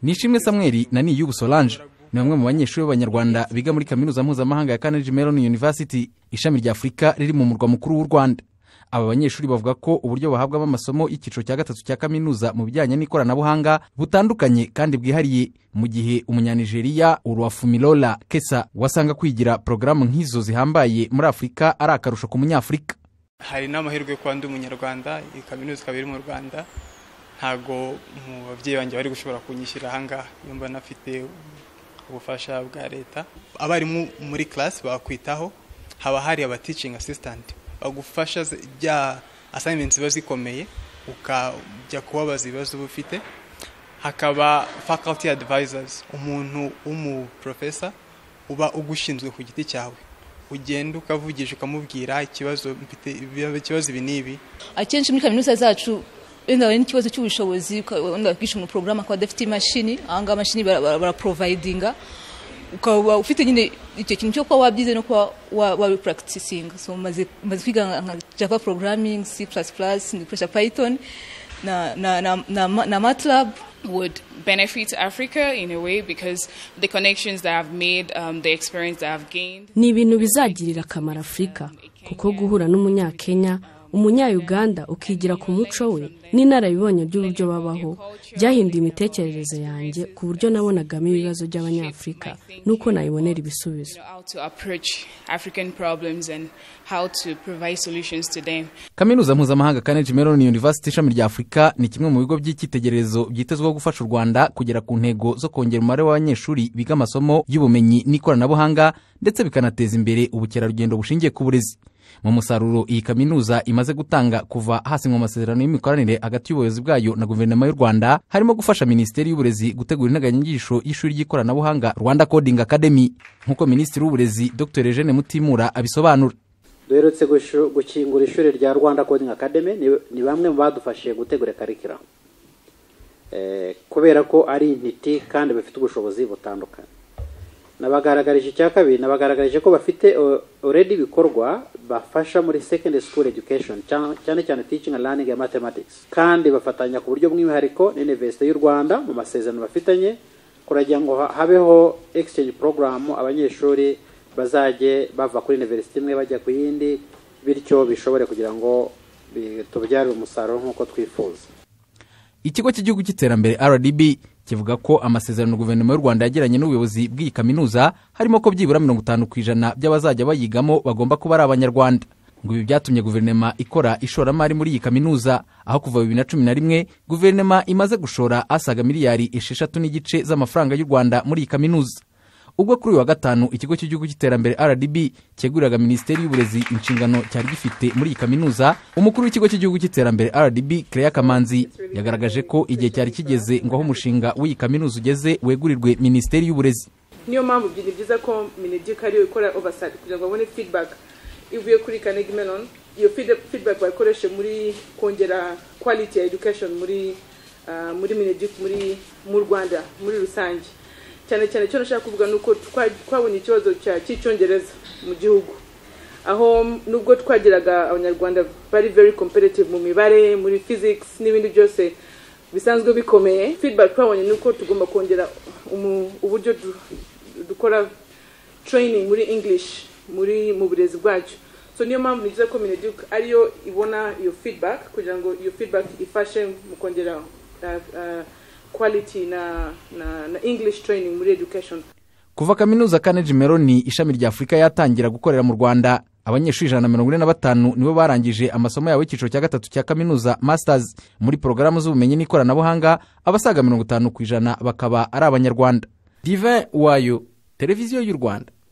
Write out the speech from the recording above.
nishimwe samweri na niyu solange ni bamwe mu banyeshuri b'abanyarwanda biga muri kaminuza mpuzamahanga ya carnegie mellon university ishami rya afurika riri mu murwa mukuru w'u rwanda aba banyeshuri bavuga ko uburyo bahabwamo amasomo y'icyiciro cya gatatu cya kaminuza mu bijyanye n'ikoranabuhanga butandukanye kandi bwihariye mu gihe umunyanigeriya uruwafumilola kesa wasanga kwigira porogaramu nk'izo zihambaye muri afurika ari akarusho ku munyafurika hari n'amahirwe yo kuba ndi umunyarwanda iyi kaminuza ikaba iri mu rwanda ntabwo mu babyeyi banjye bari gushobora kunyishyura ahangaha iyo mba nafite ubufasha bwa leta abarimu muri karasi bakwitaho haba hari abaticingi asisitanti bagufasha bya asayimenti ziba zikomeye ukajya kubabaza ibibazo uba ufite hakaba faculty advisors umuntu w'umuprofesa uba ugushinzwe ku giti cyawe ugenda ukavugisha ukamubwira ikibazo mfite ikibazo ibi n'ibi akenshi muri kaminuza zacu wenda hari n'ikibazo cy'ubushobozi wenda bakwishyura umuporogaramu akaba adafite imashini ahangaha amashini baraprovayidinga ukaba ufite nyine icyo kintu cyo kuba wabyize no kuba wabipuragitisinga so maze kwiga nka java porogaramingi si purasi purasi ndikoresha payitoni na matlab would benefit Africa in a way because the connections that I've made, um, the experience that I've gained. Ni ibintu bizagirira akamaro Afurika kuko guhura n'umunyakenya umunya-Uganda ukigira ku muco we n'inararibonye ry'uburyo babaho byahinduye imitekerereze yanjye ku buryo nabonagamo ibibazo by'abanyafurika n'uko nayibonera ibisubizo kaminuza mpuzamahanga carnegie mellon university ishami rya afurika ni kimwe mu bigo by'icyitegererezo byitezweho gufasha u rwanda kugera ku ntego zo kongera umubare w'abanyeshuri biga amasomo y'ubumenyi n'ikoranabuhanga ndetse bikanateza imbere ubukerarugendo bushingiye ku burezi mu musaruro iyi kaminuza imaze gutanga kuva hasinywa amasezerano y'imikoranire hagati y'ubuyobozi bwayo na guverinoma y'u rwanda harimo gufasha minisiteri y'uburezi gutegura integanyanyigisho y'ishuri ry'ikoranabuhanga rwanda coding academy nk'uko minisitiri w'uburezi dr eugene mutimura abisobanura duherutse gukingura ishuri rya rwanda coding academy ni bamwe mu badufashije gutegura karikiramu kubera ko ari intiti kandi bafite ubushobozi butandukanye nabagaragarije icya kabiri nabagaragarije ko bafite already ibikorwa bafasha muri secondary school education cyane cyane teaching and learning ya mathematics kandi bafatanya ku buryo bw'umwihariko n'university y'u rwanda mu masezerano bafitanye kuragira ngo habeho exchange program abanyeshuri bazajye bava kuri university imwe bajya ku yindi bityo bishobore kugira ngo tubyarire umusaruro nk'uko twifuza ikigo cy'igihugu cy'iterambere rdb kivuga ko amasezerano guverinoma y'u rwanda yagiranye n'ubuyobozi bw'iyi kaminuza harimo ko byibura mirongo itanu ku ijana by'abazajya bayigamo bagomba kuba ari abanyarwanda ngo ibi byatumye guverinoma ikora ishoramari muri iyi kaminuza aho kuva bibiri na cumi na rimwe guverinoma imaze gushora asaga miliyari esheshatu n'igice z'amafaranga y'u rwanda muri iyi kaminuza ubwo kuri uyu wa gatanu ikigo cy'igihugu cy'iterambere rdb cyeguriraga minisiteri y'uburezi inshingano cyari gifite muri iyi kaminuza umukuru w'ikigo cy'igihugu cy'iterambere rdb Claire kamanzi yagaragaje ko igihe cyari kigeze ngo aho umushinga w'iyi kaminuza ugeze wegurirwe minisiteri y'uburezi niyo mpamvu ni byiza ko minegeka ariyo ikora ovasaiti kugira ngo babone fidibaka ivuye kuri carnegie mellon iyo fidibaka bayikoreshe muri kongera kwaliti ya edukashoni muri minegeka mu rwanda muri rusange cyane cyane icyo nashaka kuvuga ni uko twabonye ikibazo cy'icyongereza mu gihugu aho nubwo twagiraga abanyarwanda bari very competitive mu mibare muri physics n'ibindi byose bisanzwe bikomeye feedback twabonye ni uko tugomba kongera uburyo dukora training muri english muri mu burezi bwacu so niyo mpamvu ni byiza ko mineduc ariyo ibona iyo feedback kugira ngo iyo feedback ifashe mu kongera quality na, na, na english training muri education kuva kaminuza carnegie mellon ishami rya afurika yatangira gukorera mu rwanda abanyeshuri ijana na mirongo ine na batanu nibo barangije amasomo yabo y'icyiciro cya gatatu cya kaminuza masters muri porogaramu z'ubumenyi n'ikoranabuhanga abasaga mirongo itanu ku ijana bakaba ari abanyarwanda divin wayo televiziyo y'u rwanda